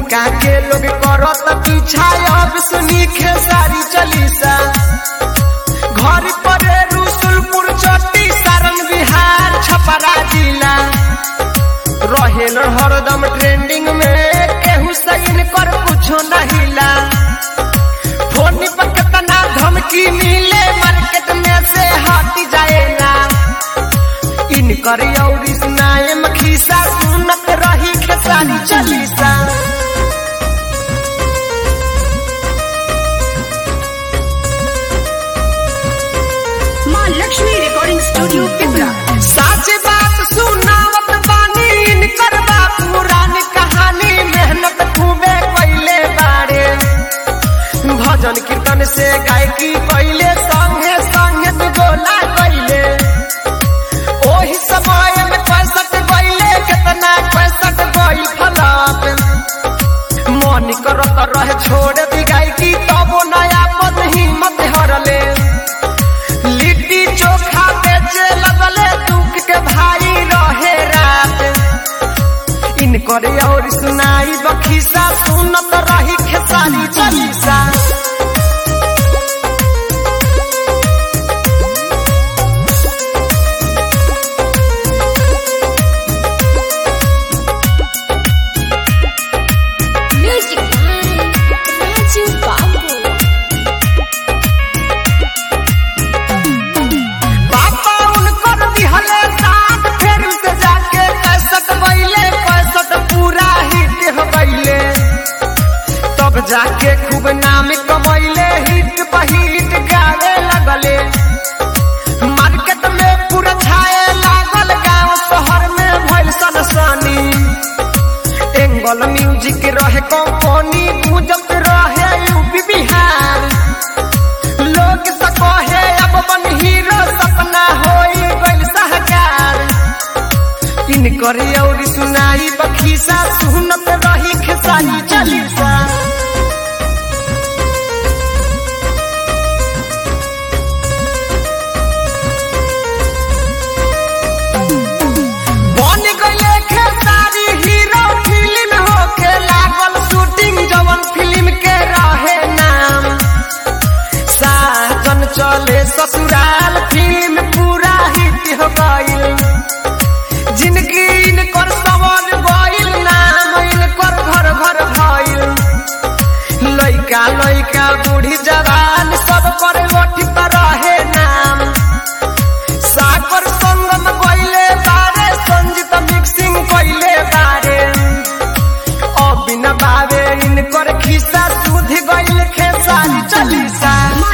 उनका के लोग करत पीछा अब सुनी खेसारी चलीसा घर पर रसुलपुर चट्टी सारण बिहार छपरा जिला रहेल हरदम ट्रेंडिंग में केहू सही कर कुछो नहिला फोन पर कितना धमकी मिले मार्केट में से हट जाएगा इनकर यौरी सुनाए मखीसा सुनत रही खेसारी चलीसा माँ लक्ष्मी रिकॉर्डिंग स्टूडियो पिपरा सच बात सुनावत बानी इनकर बा पुरानी कहानी मेहनत खूबे कैले बारे भजन कीर्तन से गायकी कैले संगे संगे दुगोला कैले ओही समय में पैसठ गईले कितना पैसठ गई फलाप मन करत रहे छोड़ दी गायकी तबो नया पद हिम्मत हरले लिट्टी चोखा बेचे लगले दुख के भाई रहे रात इनकर और सुनाई बखीसा सुनत रही खेसारी चलीसा म्यूजिक राजू बाबू पापा उनकर दिहले साथ फिर से जाके पैसठ बैले पैसठ पूरा हिट हो गईले तब जाके खूब नाम कमैले हिट बहिट गावे लगले मार्केट में पूरा छाए लागल गांव शहर में भइल सनसनी एंगल म्यूजिक रहे कंपनी गुजत रहे यूपी बिहार लोग तो कहे अब बन हीरो सपना होई गइल सहकार इनकर और सुनाई बखीसा सुनत रही खेसारी चलीसा बन गइले खेसारी हीरो फिल्म होके लागल शूटिंग जवन फिल्म के रहे नाम साजन चले ससुराल फिल्म पूरा हिट हो गइल जिनकी इनकर सवर गइल नाम इनकर घर घर भइल लइका लइका बूढ़ी जवान सब पर लठी पर रहे नाम सागर संगम गइले बारे संजीत मिक्सिंग गइले बारे अबिन बावे इनकर खिस्सा सुध गइल खेसारी चलीसा